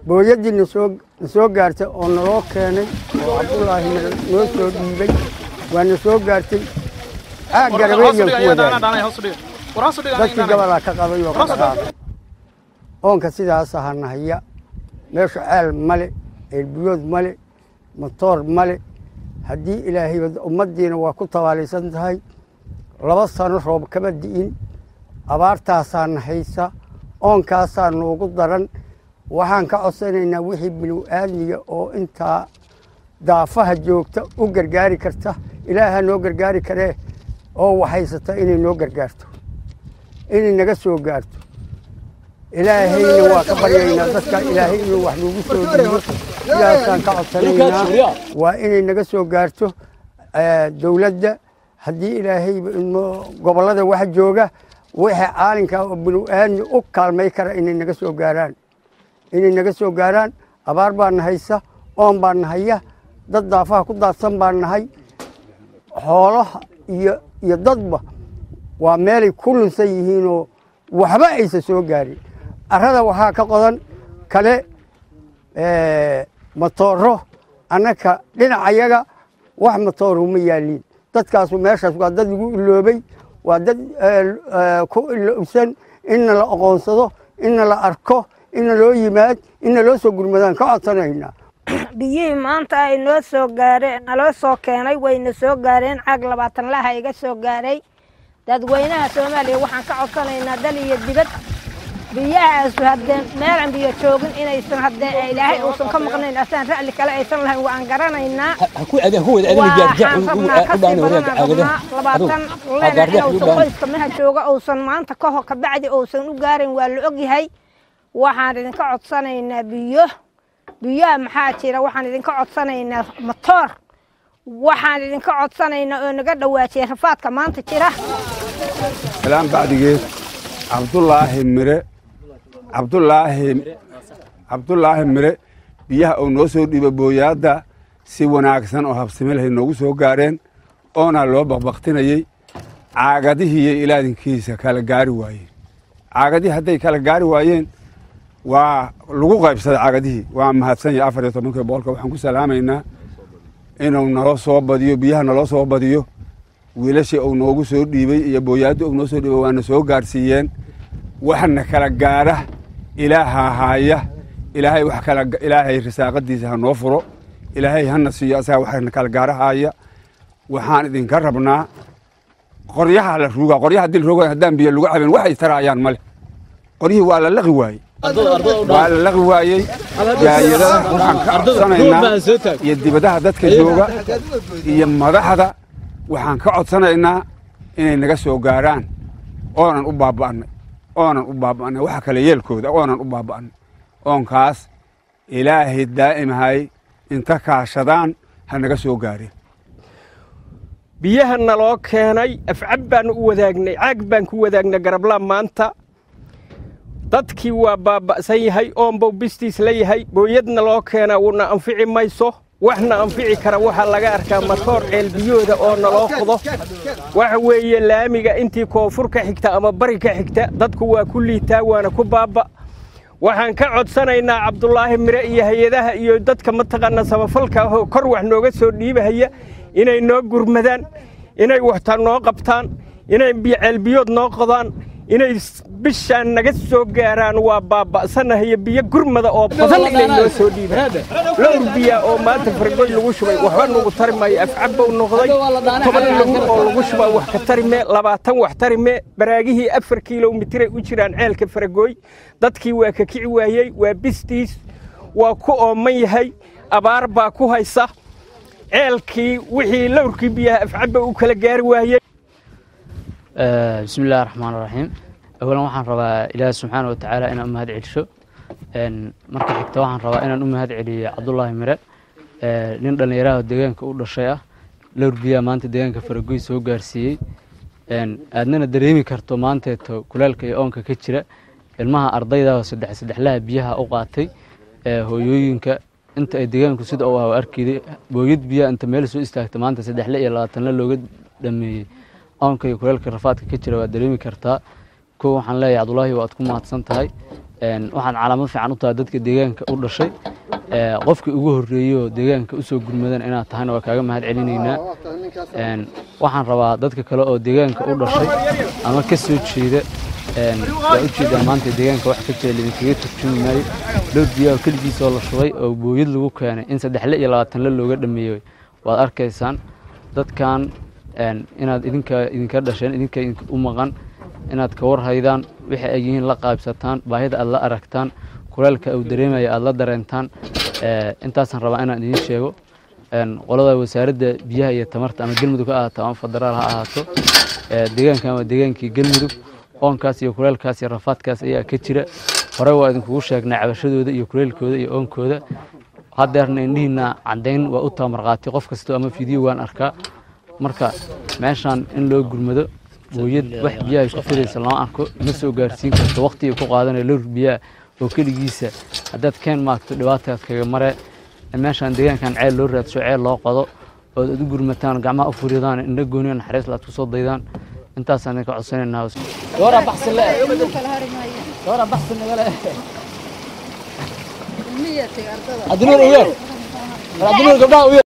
booyaddii nasoo na soo gaartay oo naloo keenay oo cabdulaahi mire noo soo dhiibay waa na soo gaartay aag garabeeyaan ku wadaagay dadkii gabalaa ka qabay oo ka dhaqaaqay oonka sidaas ahana haya meesha ceel male ceelbiyood male matoor male haddii ilaahay ummaddiina waa ku tabaalaysan tahay laba sano roob kama di'in abaartaasaana haysa oonkaasaa noogu daran waxaan ka codsanaynaa wixii binu-aadmiga oo intaa daafaha joogta u gargaari karta ilaaha noo gargaari karee oo waxhaysata inay noo gargaarto inay naga soo gaarto ilaahayna waa ka baryaynaa dadka ilaahay inuu wax noogu soo dhiibo sidaasaan ka codsanaynaa waa inay naga soo gaarto dowladda haddii ilaahay gobollada wax jooga wixii caalinkaa oo binu-aadmi u kaalmay kara inay naga soo gaaraan inay naga soo gaaraan abaar baana haysa oon baa nahaya dad daafaha ku daadsan baa nahay xoolaha iyo iyo dadba waa meelay ku lunsan yihiinoo waxba aysan soo gaarin arrada waxaa ka qodan kale matooro annaka dhinacayaga wax matooro ma yaaliin dadkaasu meeshaas waa dad lagu iloobay waa dad ku ilowsan inna la oqoonsado inna la arko inna loo yimaad inna loo soo gurmadaan ka codsanaynaa biyihii maanta ay noo soo gaareen naloo soo keenay wayna soo gaareen caag labaatan laha iga soo gaaray dadweynaha soomaaliya waxaan ka codsanaynaa dal iyo dibad biyahaasu haddee meelan biyo joogin inaysan haddee ilaahay uusan ka maqnayn asaan ra'li kale aysan lahayn waan garanaynaa waxaan rabnaa kasii badanaan rabnaa labaatan leena inuusan qoyska maha jooga uusan maanta ka hor kabacdi uusan u gaarin waa la ogyahay waxaan idinka codsanaynaa biyo biyaha maxaa jira waxaan idinka codsanaynaa matoor waxaan idinka codsanaynaa oo naga dhawaajiyay rafaadka maanta jira salaan bacdigeed cabdulaahi mire cabdulaahi cabdulaahi mire biyaha uu noo soo dhiiba booyaadda si wanaagsan oo habsime lahay noogu soo gaareen oona loo baqbaqtinayey caagadihiiyo ilaadinkiisa kala gaari waayeen caagadihii hadday kala gaari waayeen waa lagu qaybsaday caagadihii waa mahadsan yahay afar iyo tobankii boqolka waxaan ku salaamaynaa inuu naloo soo badiyo biyaha naloo soo badiyo wiilashii uu noogu soo dhiibey iyo booyaaddii uu noo soo dhiibay waana soo gaarsiiyeen waxna kala gaara ilaaha haaya ilaahay wax kala ilaahay risaaqadiisa ha noo furo ilaahay hana siiyo asaga waxna kala gaara haaya waxaan idinka rabnaa qoryaha la ruugaa qoryaha haddii la rooga haddaan biyo lagu cabin waxay taraayaan male qoryihii waa la laqi waayey waa la laqi waayey jaayadada waxaan ka codsanaynaa iyo dibadaha dadka jooga iyo madaxda waxaan ka codsanaynaa inay naga soo gaaraan oonan u baaba'nay oonan u baaba'nay waxa kale yeelkooda oonan u baaba'nay oonkaas ilaahay daa'imhay inta kaashadaan ha naga soo gaareen biyaha naloo keenay afcab baanu u wadaagnay caag baan ku wadaagnay garablaan maanta dadkii waa baaba'san yahay oonbow bistiis la yahay booyadna loo keenaa wuuna anfici mayso waxna anfici kara waxaa laga arkaa matoor ceelbiyooda oo naloo qodo waxa weeye laamiga intii koonfur ka xigta ama bari ka xigta dadku waa ku liitaa waana ku baaba waxaan ka codsanaynaa cabdulaahi mire iyo hay-adaha iyo dadka mataqaana samafalka ahoo kor wax nooga soo dhiibahaya inay noo gurmadaan inay waxta noo qabtaan inay ceelbiyood noo qodaan inay bishaan naga soo gaaraan waa baaba'sanahayo biyo gurmada oo badan inay noo soo dhiibaan lowr biya oo maanta fargoy lagu shubay waxba nugu tari maayo afcabbow noqday toban lowr oo lagu shubaa wax ka tari mee labaatan wax tari mee baraagihii afar kilomitray u jiraan ceelka faragooy dadkii waa ka kici waayey waa bistiis waa ku ooman yahay abaar baa ku haysa ceelkii wixii lowrkii biyaha afcabba u kala gaari waayey bismi illahi raxmaan raxiim awalan waxaan rabaa ilaahi subxaana wa tacaala inaan u mahad celisho marka xigta waxaan rabaa inaan u mahad celiyo cabdulaahi mire nin dhallinyaraha deegaanka u dhashay ah lowr biyaa maanta deegaanka faragoy soo gaarsiiyey aadnana dareemi karto maanteeto kulaalka iyo oonka ka jira ilmaha ardayda saddex saddexlaha biyaha u qaatay hooyooyinka inta ay deegaanku sida u ah arkeyday booyad biyaa inta meel soo istaagta maanta saddexle iyo labaatanle looga dhameeyey oonka iyo kuleelka rafaadka ka jira waad dareemi kartaa kow waxaan leeyahay cabdulaahi waad ku mahadsan tahay waxaad calaamad fiican u tahay dadka deegaanka u dhashay qofkii ugu horreeyey oo deegaanka usoo gurmadan inaad tahayna waa kaaga mahad celinaynaa waxaan rabaa dadka kale oo deegaanka u dhashay ama ka soo jeeda waa ujeedaa maanta deegaanka wax ka jira lidinkaga turjumi maayo lood biyaa oo keligiis oo la shubay oo booyad lagu keenay in saddexle iyo labaatan le looga dhameeyey waad arkaysaan dadkan inaad idinka idinka dhasheen idinka u maqan inaad ka warhaydaan wixii ay yihiin la qaybsataan baahida aad la aragtaan kuleelka uu dareemaya aad la dareentaan intaasaan rabaa inaan idiin sheego qolada wasaaradda biyaha iyo tamarta ama gelmudug ha ahaato ama federaal ha ahaato deegaankan waa deegaankii gelmudug oonkaas iyo kuleelkaas iyo rafaadkaas ayaa ka jira hore waa idinkugu sheegnay cabashadooda iyo kuleelkooda iyo oonkooda hadeerna indhihiina caddayn waa u tabamarqaatay qof kastoo ama fidiyo waan arkaa marka meeshaan in loo gurmado booyad wax biyaha ku firaysa lama arko ma soo gaarsiin karto waqtiga ku qaadanaya lowr biyaha oo keligiisa haddaad keen maagto dhibaataad kaga mare meeshaan deegaankan ceel loo raadsho ceel loo qodo ood ad u gurmataan gacmaha u furidaan indho gooniyo naxariis laad ku soo daydaan intaasaan idinka codsanaynaa Dora baxsi le. Dora baxsi nagale. Adunur uyer. Adunur gabdhaha uyer.